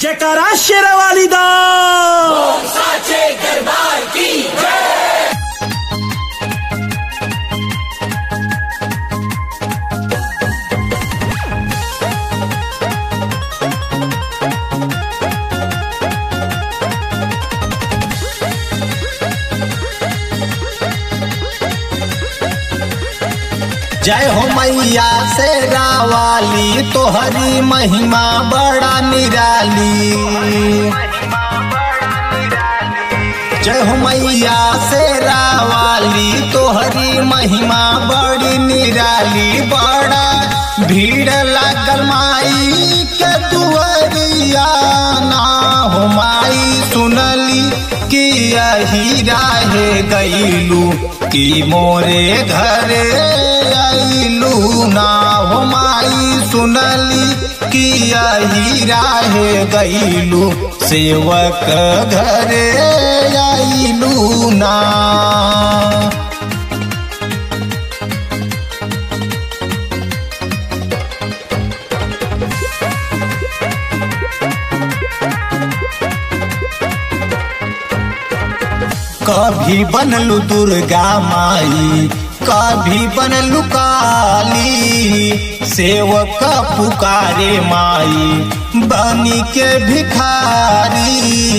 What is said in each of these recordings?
जयकारा शेरवाली दा साचे दरबार की जय हो मैया से रावाली तोहरी महिमा बड़ा निराली जय हो मैया से रावाली तोहरी महिमा बड़ी निराली बड़ा भीड़ लागल माई के दुआरिया ना हो माई सुनली कि यही राहे गईलू कि मोरे घरे आईलू ना हो माई सुनली कि यही राहे गईलू सेवक घरे आईलू ना कभी बनलू दुर्गा माई कभी बनलू काली सेवक पुकारे माई बनी के भिखारी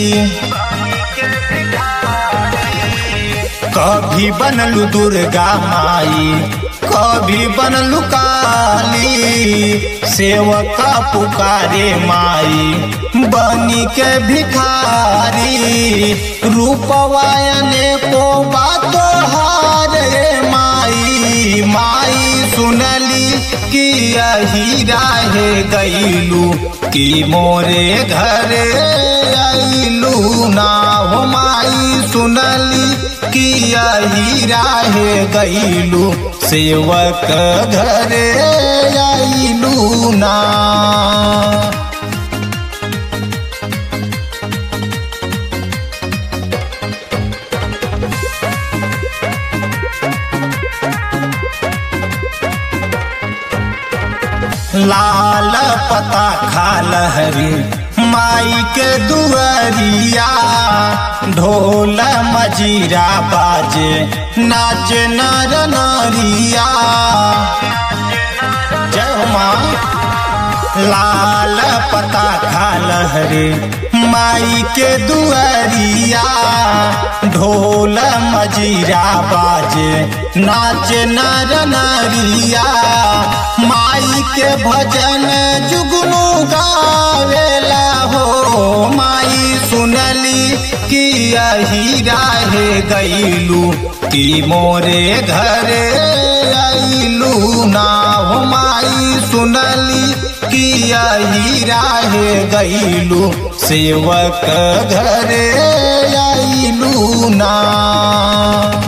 कभी बनलू दुर्गा माई कभी बनलू काली सेवक पुकारे माई बनी के भिखारी रूपवायने को बातो हार रे माई माई सुनली कि यही राहे गईलू कि मोरे घरे आईलू ना हो माई सुनली कि यही राहे गईलू सेवक घरे आईलू ना लाल पता खाल हरी माई के दुआरिया ढोल मजीरा बाजे नाच नर नरिया जय हो माँ लाल पता खाल हरे माई के दुआरिया ढोल मजीरा बाजे नाच नर नरिया माई के भजन जुगनू गावेला हो माई सुनली कि यही राहे गईलू कि मोरे घरे आईलू ना हो माई सुनली कि यही राहे गईलू सेवक घरे आईलू ना